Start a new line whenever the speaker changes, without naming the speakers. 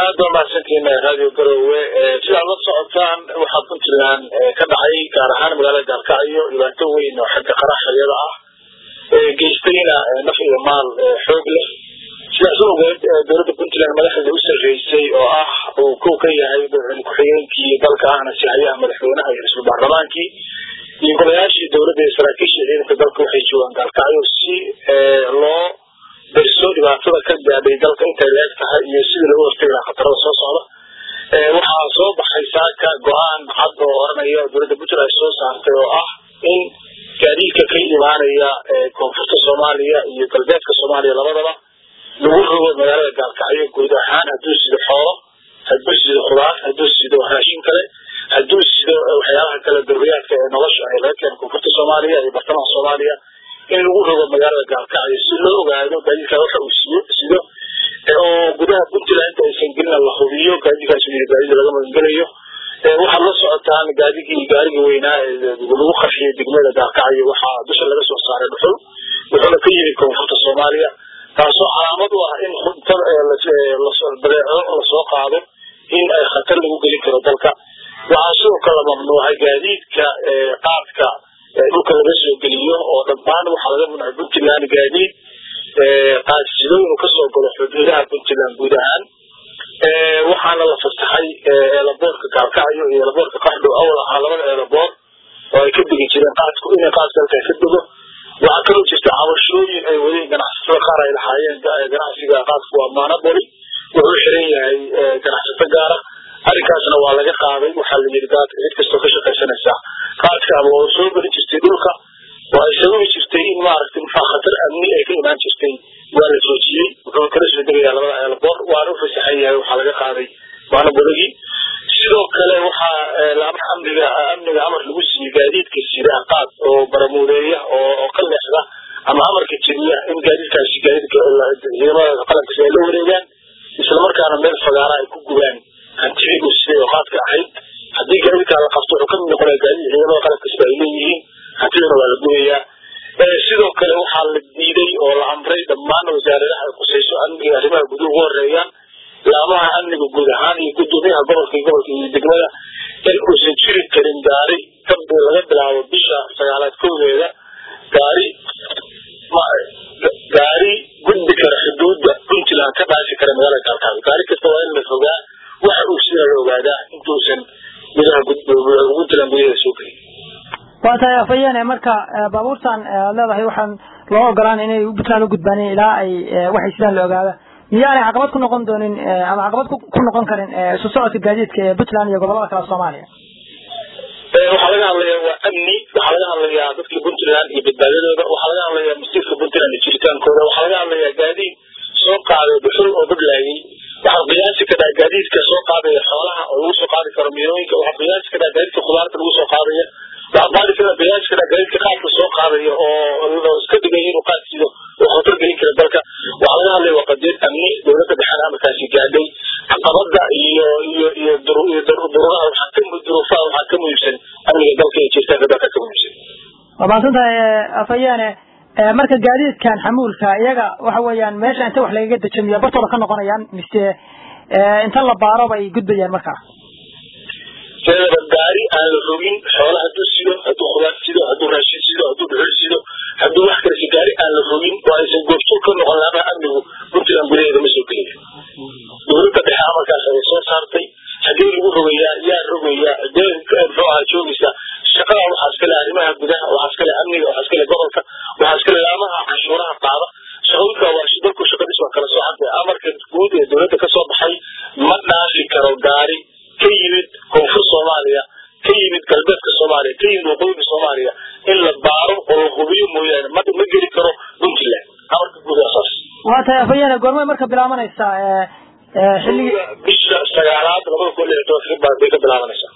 aad baa mahadsantihiin radio garowe sidaad la socotaan waxaa puntland ka dhacay gaar ahaan magaalada gaalkacyo dhibaato weyn oo xagga qaraxyada ah geystayna naf iyo maal xoog leh sidaas awgeed dowladda puntland madaxdeeda u sarreysay oo ah uu kow ka yahay madaxweyne ku-xigeenkii dalka ahna sihayaha madaxweynaha iyo ra-iisul baarlamaankii iyo golayaashii dowladda iyo saraakiishii ciidanka dalka waxay joogaan gaalkacyo si loo darso dhibaatada ka gaadhay dalka intay leeg tahay iyo sidii lagu hortagi lahaa khatarada soo socda waxaa soo baxay saaka go-aan cad oo oranaya dowladda puntland ay soo saartay oo ah in gaadiidka ka imaanaya koonfurta soomaaliya iyo galbeedka soomaaliya labadaba lagu rogo magaalada gaalkacyo guud ahaan hadduu sido xoolo hadduu sido khudaar hadduu sido raashin kale hadduu sido waxyaalaha kale daruriyaadka ee nolosha ay laga keeno koonfurta soomaaliya iyo bartamaha soomaaliya in lagu rogo magaalada gaalkacyo si loo ogaado gaadiidkaa waxa uu siyo sido oo gudaha puntland inta aysan gelina la hubiyo gaadiidkaas gaadiid laga magangelayo waxaad la socotaan gaadigii gaarigii weynaa lagu qarxiyay degmada gaalkacyo waxaa dusha laga soo saaray dhuxul wuxuuna ka yimid koonfurta soomaaliya taasoo calaamad u ah in badeeco lasoo qaado in ay khatar lagu gelin karo dalka waxaa sidoo kale la mamnuucay gaadiidka qaadka dhulka laga soo geliyo oo dhammaan waxaa laga mamnuucay puntland gaadiid qaadsido inuu kasoo galo xuduudaha puntland guud ahaan waxaana la fasaxay eelaboorka gaalkacyo iyo eelaboorka qaxdhow awal ahaa labada eelaboor oo ay ka degi jireen qaadku inay qaad dalka ka dego waxaa kaloo jirta cabashooyin ay wadeen ganacsatada qaar ay lahaayeen ganacsiga qaadku waa monopoly wuxuu xiran yahay ganacsato gaara arrinkaasna waa laga qaaday waxaa la yidhi daadka cid kastoo ka shaqaysanaysa qaadka ama oo soo geli jirtay dhulka waa ay sababi jirtay in maaragtay maxaa khatar amni ay ka imaan jirtay waa la joojiyey wuxuu kala soo degayaa labada eelaboor waana u fasaxan yahay waxaa laga qaaday monopoligii sidoo kale waxaa laamaha amniga amniga amar lagu siiyey gaadiidka sida qaad oo baramuudeeya oo ka leexda ama amarka jeliya in gaadiidkaasi gaadiidka ciidamada qalankiisa ay la wareegaan islamarkaana meel fagaara ay ku gubaan hantidii uu siday oo qaadka ahayd haddii gaadiidkaa la qabto wuxuu kamid noqonaya gaadiid ciidamada qalankiisa ay leeyihiin hantidana waa la gubayaa sidoo kale waxaa la diiday oo la amray dhammaan wasaaradaha ay khusayso amniga arrimaha guduhu ugu horeeyaan laamaha amniga guud ahaan iyo gudoomiyaha gobolka iyo gobolka iyo degmada in uusan jiri karin gaari laga bilaabo bisha sagaalaad kowdeeda gaari gaari gudbi kara xuduudda puntland ka dhaafi kara magaalada gaalkacyo gaari kasta waa in la fogaa waxa uu sida la ogaadaa intuusan gudaha puntland gudaheeda soo gelin
waa tahay afhayeene marka baabuurtan aad leedahay waxaan loo ogolaan inay puntland u gudbaanin ilaa ay waxay sidaan la ogaada miyaanay caqabad ku noqon doonin ama caqabad ku noqon karin isu socodka gaadiidka ee puntland iyo gobolada kale soomaaliya
waxaa laga hadlayaa waa amni waxaa laga hadlayaa dadka puntland iyo badbaadadooda waxaa laga hadlayaa masiirka puntland iyo jiritaankooda waxaa laga hadlayaa gaadiid soo qaaday dhuxul oo badlaayay waxaa qiyaasi kadhaa gaadiidka soo qaadaya xoolaha oo lagu soo qaadi karo miirooyinka waxaa qiyaasi kadhaa gaadiidka khudaarta lagu soo qaadaya waxaa qaadi kara qiyaasi kadhaa gaadiidka qaadka soo qaadaya oo iska dhigaya inuu qaad sido oo khatar gelin kara dalka waxaa laga hadlaya waa qadiyad amni dowladda dhexena amarkaasi gaadhay caqabada iyo iyo iyo duruuraha waxaa ka duruufaha waxaa ka muhiimsan amniga dalka iyo jiritaanka dalka ka muhiimsan
waa mahadsan tahay afayaane marka gaadiidkan xamuulka iyaga waxa weeyaan meesha inta wax lagaga dejamiya bartooda ka noqonayaan mise inta la baaro bay gudbayaan markaa
seedaba gaari aan la rogin xoola hadduu sido hadduu khudaar sido hadduu raashin sido hadduu dhuxul sido hadduu wax kale si gaari aan la rogin oo aysan goobjoog ka noqon laamaha amnigu puntland gudaheeda ma soo gelaya dowladda dhexe amarkaas ayay soo saartay haddii lagu rogayaa yaa rogaya dee muxuu ahaa joogaysa shaqada waxaa iskale arrimaha gudaha waxaa iskale amniga waxaa iskale gobolka waxaa iskale laamaha canshuuraha qaada shaqooyinka waa dalku shaqadiis waa kala soocanta amarka guud ee dowladda kasoo baxay ma dhaafi karo gaari ka yimid koonfur soomaaliya ka yimid galbeedka soomaaliya ka yimid waqooyiga soomaaliya in la baaro oo la hubiyo mooyaane ma ma geli karo puntland amarka guud waa saas
waa tahay afhayeene goormay marka bilaabanaysaa xilligii
bisha sagaalaad labada kun lix tobanka bay ka bilaabanaysaa